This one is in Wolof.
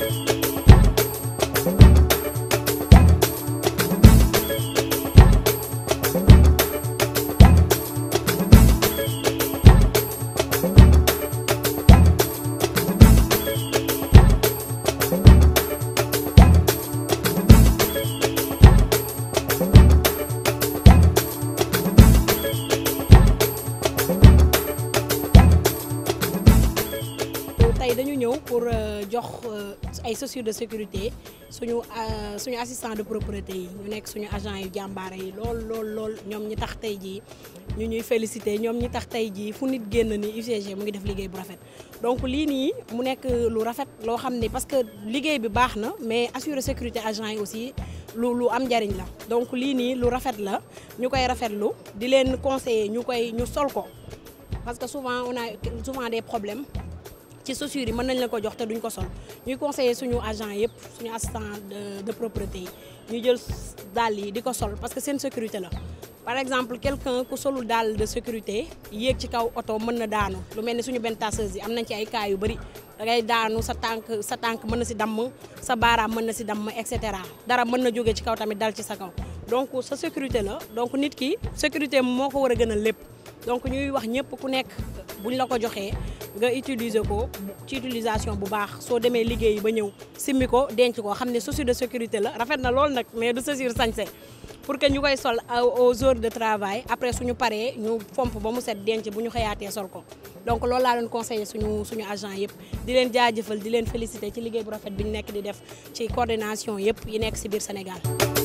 tey dañu ñëw pour jox ay chaussures de sécurité suñu suñu assistant de propreté yi ñu nekk suñu agent yu jàmbaare yi lool lool lool ñoom ñi tax tey jii ñu ñuy félicité ñoom ñi tax tey jii fu nit génn ni UCG mu ngi def liggéey bu rafet donc lii nii mu nekk lu rafet loo xam ne parce que liggéey bi baax na mais assurer sécurité agent yi aussi lu lu am njariñ la donc lii nii lu rafet la ñu koy rafetlu di leen conseiller ñu koy ñu sol ko parce que souvent on a souvent des problèmes ci chaussures yi mën nañ la ko jox te duñ ko sol ñuy conseiller suñu agent yëpp suñu assistant de de propreté yi ñu jël dàll yi di ko sol parce que seen sécurité la par exemple quelqu'un ku solul dàll de sécurité yéeg ci kaw oto mën na daanu lu mel ni suñu benn tasseuse yi am nañ ci ay cas yu bëri da ngay daanu sa tànk sa tànk mën na si damm sa baaraam mën na si damm et cetera dara mën na jóge ci kaw tamit dal ci sa kaw donc sa sécurité la donc nit ki sécurité moo ko war a gën a lépp donc ñuy wax ñëpp ku nekk buñ la ko joxee nga utiliser ko ci utilisation bu baax soo demee liggéeyi ba ñëw simmi ko denc ko xam ne chaussure de sécurité la rafet na lool nag mais du chaussure sañse pour que ñu koy sol aux heures de travail après suñu paree ñu fomp ba mu set denc bu ñu xëyaatee sol ko donc loolu laa doon conseillé suñu suñu agent yëpp di leen jaajëfal di leen féliciter ci liggéey bu rafet bi ñu nekk di def ci coordination yëpp yi nekk ci biir Sénégal